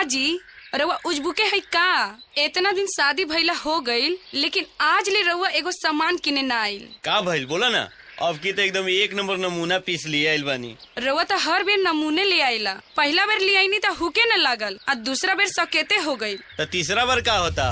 जी रउआ उजबुके है का इतना दिन शादी भइला हो गईल लेकिन आज ले रउआ एगो सामान किने ना आइल का भइल बोला ना अब की तो एकदम एक नंबर नमूना पीस लिए आइल बानी रउआ तो हर बेर नमूने ले आइला पहला बेर ले आईनी तो हुके न लागल आ दूसरा बेर सकेते हो गई तो तीसरा बार का होता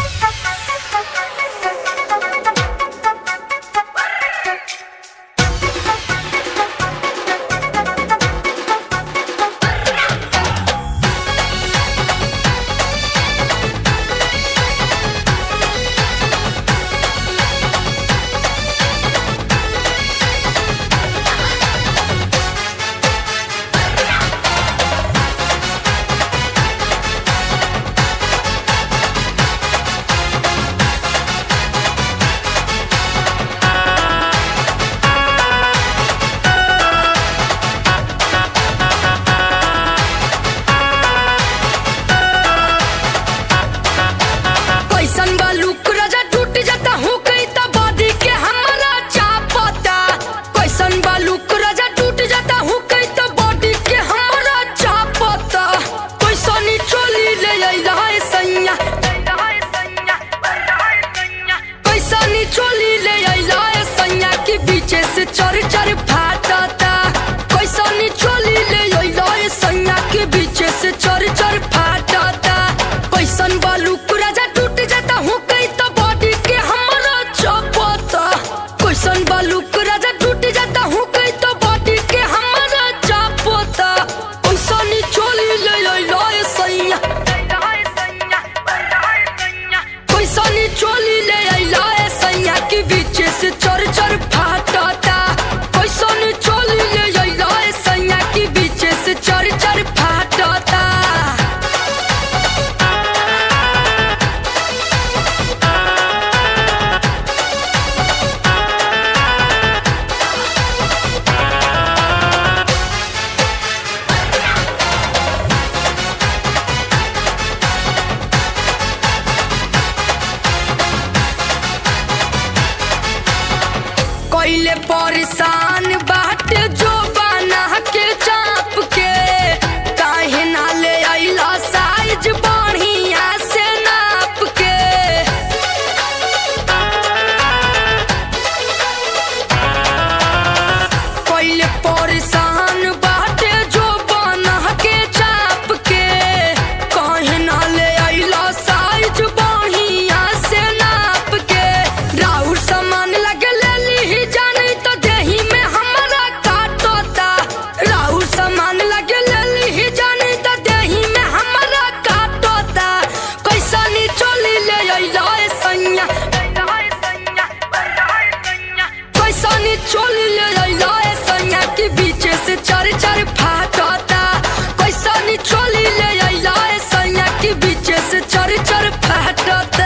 कैसन बा लुक राजा टूट जाता हूँ कई तो बॉडी के हमारा चापता कैसन बा लुक राजा टूट जाता हूँ कई तो बॉडी के हमारा चापता कैसनी चोली ले अइला है सैया कैसनी चोली ले अइला है सैया के बीचे से चर चर फाटता कैसनी चोली ले अइला है सैया के बीचे से चर चर फाटता कैसन बालूक राजा टूट जाता हूँ कई तो बॉडी के हमारा चपता कैसन बालूक राजा टूट जाता हूँ कई तो बॉडी के हमारा चपता कैसनी चोली ले अइला है सैया कैसनी चोली ले अइला है सैया के बीच से चर चर फाटता कैसनी चोली ले अइला है सैया के बीच से चर चर फाटता कैले परेशान बाट जो बना के चाप के काहे ना ले अइला साइज बढ़िया से नाप के कैले परेशान बाट जो बना के चाप के काहे ना ले अइला साइज बढ़िया से नाप के राउर सामान लगे ले ली जानी तो देही में हमारा काटोता राउर सामान लगे ले ली जानी तो देही में हमारा काटोता कैसा नी चोली ले अइला ए सैया कैसा नी चोली ले अइला ए सैया के बीच से चार चार फाटता कैसा नी चोली ले अइला ए सैया के बीच से चार चार फाटता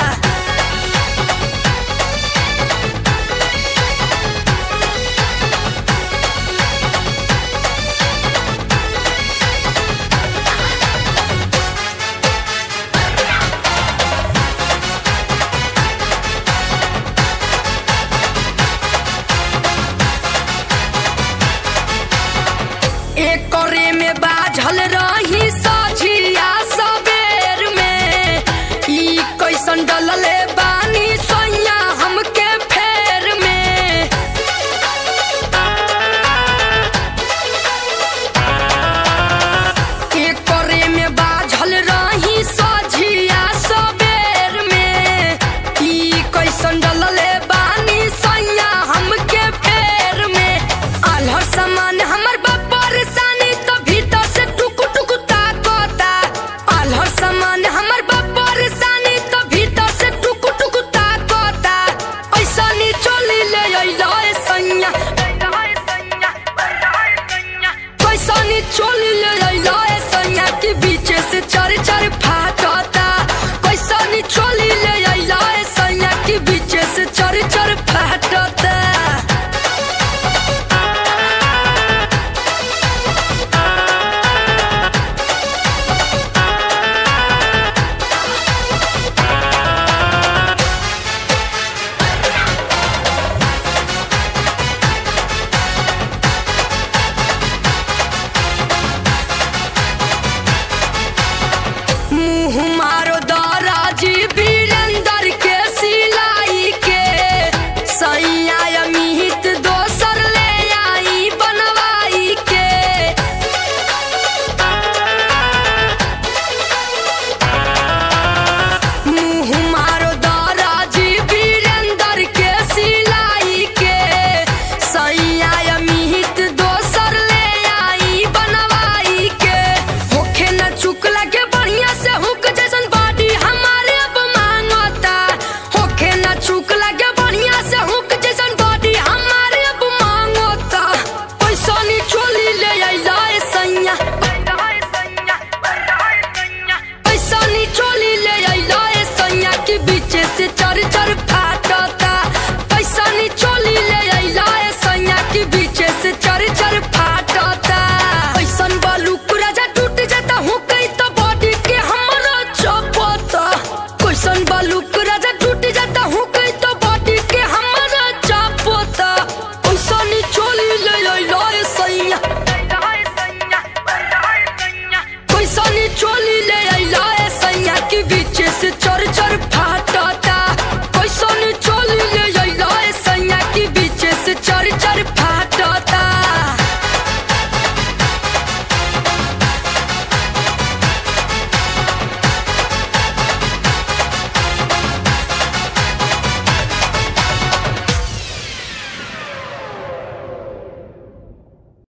एक करे में बाझल रही सझिया सबेर में ई कैसन डलले बानी सैया हमके फेर में एक करे में बाझल रही सझिया सबेर में ई कैसन डलले बानी सैया हमके फेर में आल्हर सामान हमर बा परेशानी तो भीतर से टुक टुक ताकता आल्हर सामान हमर बा परेशानी तो भीतर से टुक टुक ताकता ऐसा नी चोली ले अइला ए सैया कैसा नी चोली ले अइला ए सैया के बीच से चार चार फाटता कैसा नी चोली ले अइला ए सैया के बीच से चार चार फाटता